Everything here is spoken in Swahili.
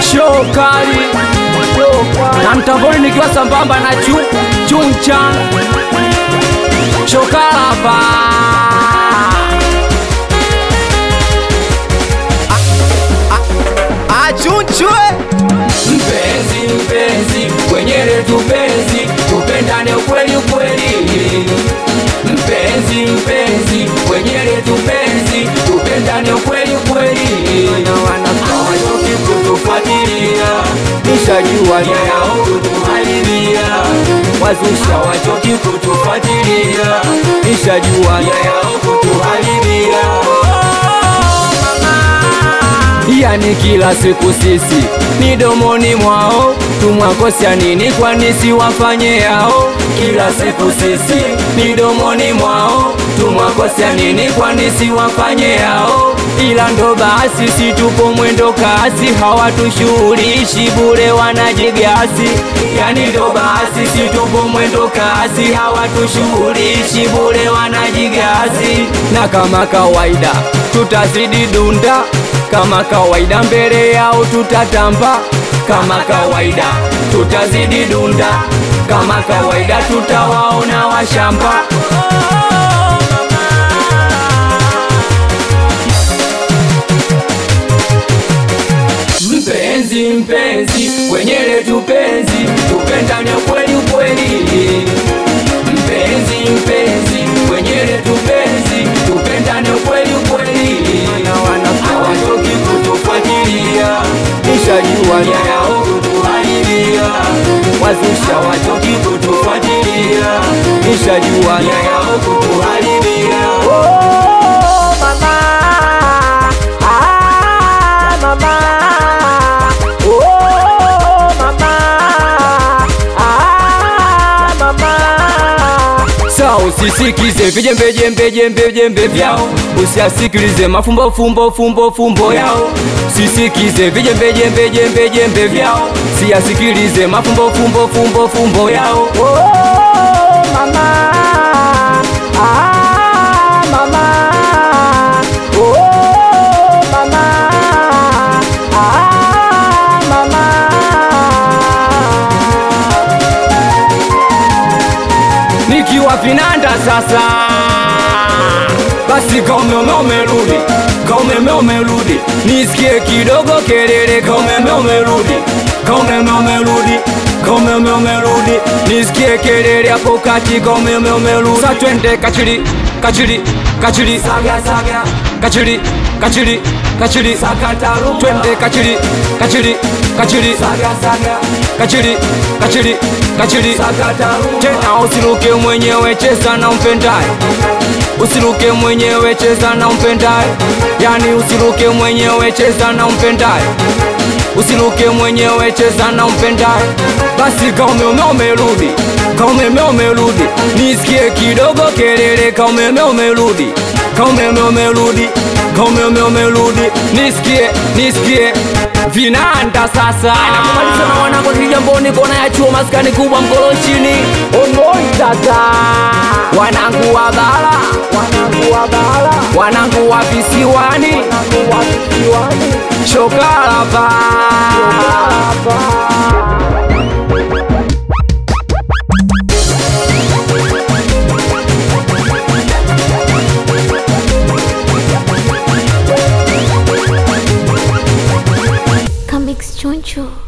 shokari na mtamboni nikiwa sambamba na chu chunchan shokarapa achunchwe mpenzi mpenzi kwenye letu penzi tupendane ukweli ukweli mpenzi mpenzi kwenye letu penzi tupendane ukweli ukweli hawatoki kutufuatilia nishajua nia yao kutuharibia wazusha wachoki kutufuatilia nishajua nia yao kutuharibia yani kila siku sisi midomoni mwao tumwakosya nini kwani siwafanye yao kila siku sisi midomoni mwao tumwakosya nini kwani siwafanye yao ila ndo basi si tupo mwendo kasi hawatushughulishi bure wanajigasi yani ndo basi si tupo mwendo kasi hawatushughulishi bure wanajigasi na kama kawaida tutazidi dunda kama kawaida mbele yao tutatamba kama kawaida tutazidi dunda kama kawaida tutawaona washamba mpenzi mpenzi kwenye letu penzi tupendane kweli kweli mpenzi mpenzi kwenye letu penzi tupendane kweli kweli hawatoki kutufuatilia nishajua nia yao kutuharibia wazusha watoki kutufuatilia nishajua nia yao kutuharibia oh, mama ah, mama oh, mama ah, mama Sa usisikize vijembejembe jembe jembe vyao, usiasikilize mafumbo fumbo fumbo fumbo yao. Sisikize vijembejembe jembe jembe vyao, siasikilize mafumbo fumbo fumbo fumbo yao. Oh, mama. Ah, mama. Oh, mama. Ah, mama. Nikiwa vinanda sasa, basi kaumeme umerudi, kaumeme umerudi, nisikie kidogo kelele, kaumeme umerudi, kaumeme umerudi, kaumeme umerudi, nisikie kelele hapo kati, kaumeme umerudi. Sa twende kachiri, kachiri, kachiri, saga saga, kachiri, kachiri, kachiri, sakata rumba, twende kachiri, kachiri, kachiri, saga saga, kachiri, kachiri, kachiri, sakata rumba. Tena usiruke mwenyewe, cheza na umpendaye usiruke mwenyewe cheza na umpendaye yani usiruke mwenyewe cheza na umpendaye usiruke mwenyewe cheza na umpendaye basi kaumeme umerudi kaumeme umerudi nisikie kidogo kelele kaumeme umerudi kaumeme umerudi kaumeme umerudi nisikie nisikie vinanda sasa nakumaliza na wanangu kijamboni kona ya chuo maskani kubwa mkolo chini onoitata wanangu wa bara Wanangu wa bara, wanangu wa visiwani wanangu wa visiwani, shokalapa hapa. Comics Choncho.